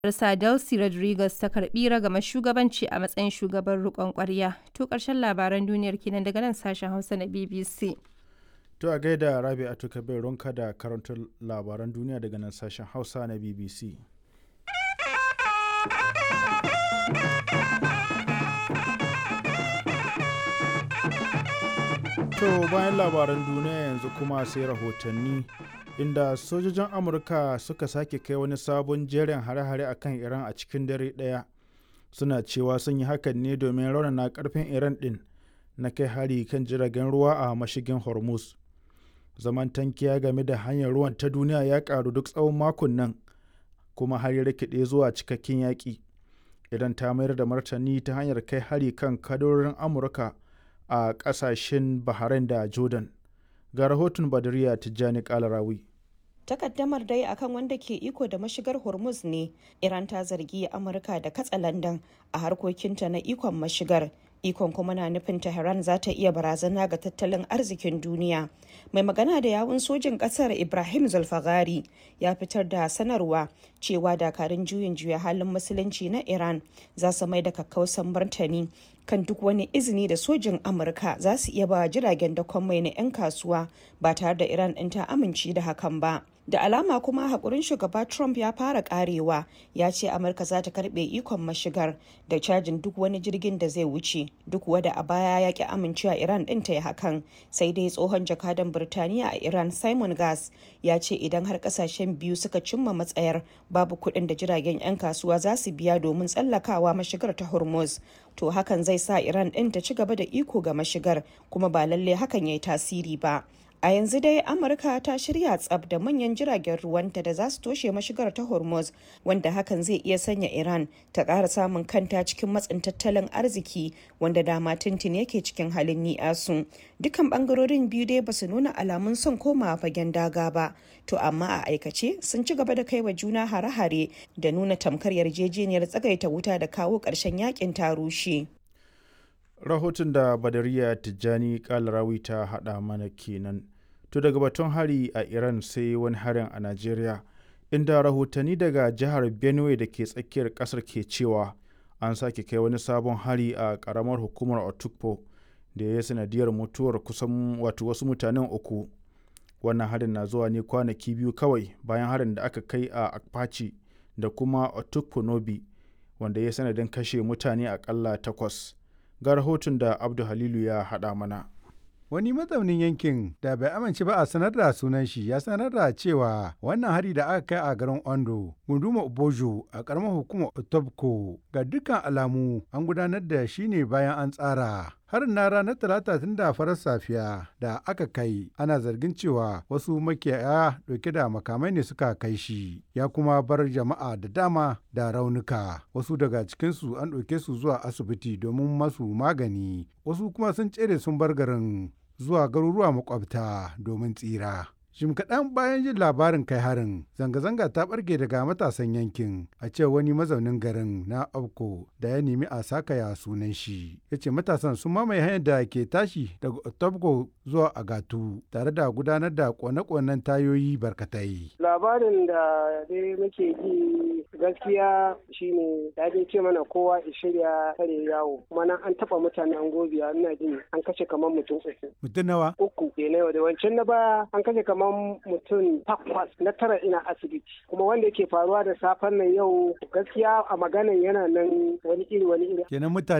Sa Delcy Rodriguez ta karbi ragamar shugabanci a matsayin shugaban riƙon ƙwarya. To ƙarshen labaran duniyar kenan daga nan sashen Hausa na BBC. To a gaida Rabi a tuka bai ronka da karantar labaran duniya daga nan sashen Hausa na BBC. To bayan labaran duniya yanzu kuma sai rahotanni inda sojojin Amurka suka sake kai wani sabon jerin hare-hare a kan Iran a cikin dare ɗaya. Suna cewa sun yi hakan ne domin raunana karfin Iran ɗin na kai hari kan jiragen ruwa a mashigin Hormuz. Zaman tankiya game da hanyar ruwan ta duniya ya ƙaru duk tsawon makon nan kuma har ya rikide zuwa cikakken yaƙi. Idan ta mayar da martani ta hanyar kai hari kan kadorin Amurka a ƙasashen Bahrain da Jordan. Ga rahoton Badariya Tijjani Kalarawi. takaddamar dai akan wanda ke iko da mashigar hormuz ne iran ta zargi amurka da katsa landan a harkokinta na ikon mashigar ikon kuma na nufin tehran za ta iya barazana ga tattalin arzikin duniya mai magana da yawun sojin kasar ibrahim zulfagari ya fitar da sanarwa cewa dakarun juyin juya halin musulunci na iran za su mai da kakkausan martani kan duk wani izini da sojin amurka za su iya ba jiragen dakon mai na 'yan kasuwa ba tare da iran ɗin ta amince da hakan ba da alama kuma haƙurin shugaba trump ya fara karewa ya ce amurka za ta karɓe ikon mashigar da cajin duk wani jirgin da zai wuce duk wada a baya ya ki amincewa iran ɗin ta yi hakan sai dai tsohon jakadan birtaniya a iran simon gas ya ce idan har ƙasashen biyu suka cimma matsayar babu kuɗin da jiragen 'yan kasuwa za su biya domin tsallakawa mashigar ta hormuz to hakan zai sa iran ɗin ta ci gaba da iko ga mashigar kuma ba lalle hakan ya yi tasiri ba a yanzu dai amurka ta shirya tsab da manyan jiragen ruwanta da za su toshe mashigar ta hormuz wanda hakan zai iya sanya iran ta ƙara samun kanta cikin matsin tattalin arziki wanda dama tintin yake cikin halin ni'asu dukkan bangarorin biyu dai ba su nuna alamun son komawa fagen daga ba to amma a aikace sun ci gaba da kai wa juna hare-hare da nuna tamkar yarjejeniyar tsagaita wuta da kawo ƙarshen yakin ta rushe Rahoton da Badariya Tijjani Kalarawi ta haɗa mana kenan. To daga batun hari a Iran sai wani harin a Najeriya, inda rahotanni daga jihar Benue da ke tsakiyar ƙasar ke cewa an sake kai wani sabon hari a ƙaramar hukumar Otukpo da ya yi sanadiyar mutuwar kusan wato wasu mutanen uku. Wannan harin na zuwa ne kwanaki biyu kawai bayan harin da aka kai a Akpachi da kuma Otukpo Nobi wanda ya yi sanadin kashe mutane akalla takwas. Ga rahoton da Abdu Halilu ya haɗa mana. Wani mazaunin yankin da bai amince ba a sanar da sunan shi ya sanar da cewa wannan hari da aka kai a garin Ondo, gunduma Obojo a karamar hukumar Otobko ga dukkan alamu an gudanar da shi ne bayan an tsara. Harin na ranar talata tun da farar safiya da aka kai ana zargin cewa wasu makiyaya dauke da makamai ne suka kai shi ya kuma bar jama'a da dama da raunuka wasu daga cikinsu an ɗauke su zuwa asibiti domin masu magani wasu kuma sun tsere sun bar garin zuwa garuruwa makwabta domin tsira. Jim kaɗan bayan jin labarin kai harin, zanga-zanga ta ɓarke daga matasan yankin a ce wani mazaunin garin na Abko da ya nemi a sakaya sunan shi. Ya ce matasan sun mamaye hanyar da ke tashi daga Otabgo zuwa Agatu tare da gudanar da kone-konen tayoyi barkatai. Labarin da dai muke ji gaskiya shine ya dai ce mana kowa ya shirya kare yawo kuma nan an taɓa mutane an gobiya ina jin an kashe kamar mutum uku. Mutum nawa? Uku ke na da wancan na baya an kashe kamar kamar mutum takwas na tara ina asibiti kuma wanda yake faruwa da safen nan yau gaskiya a maganan yana nan wani iri wani iri kenan mutane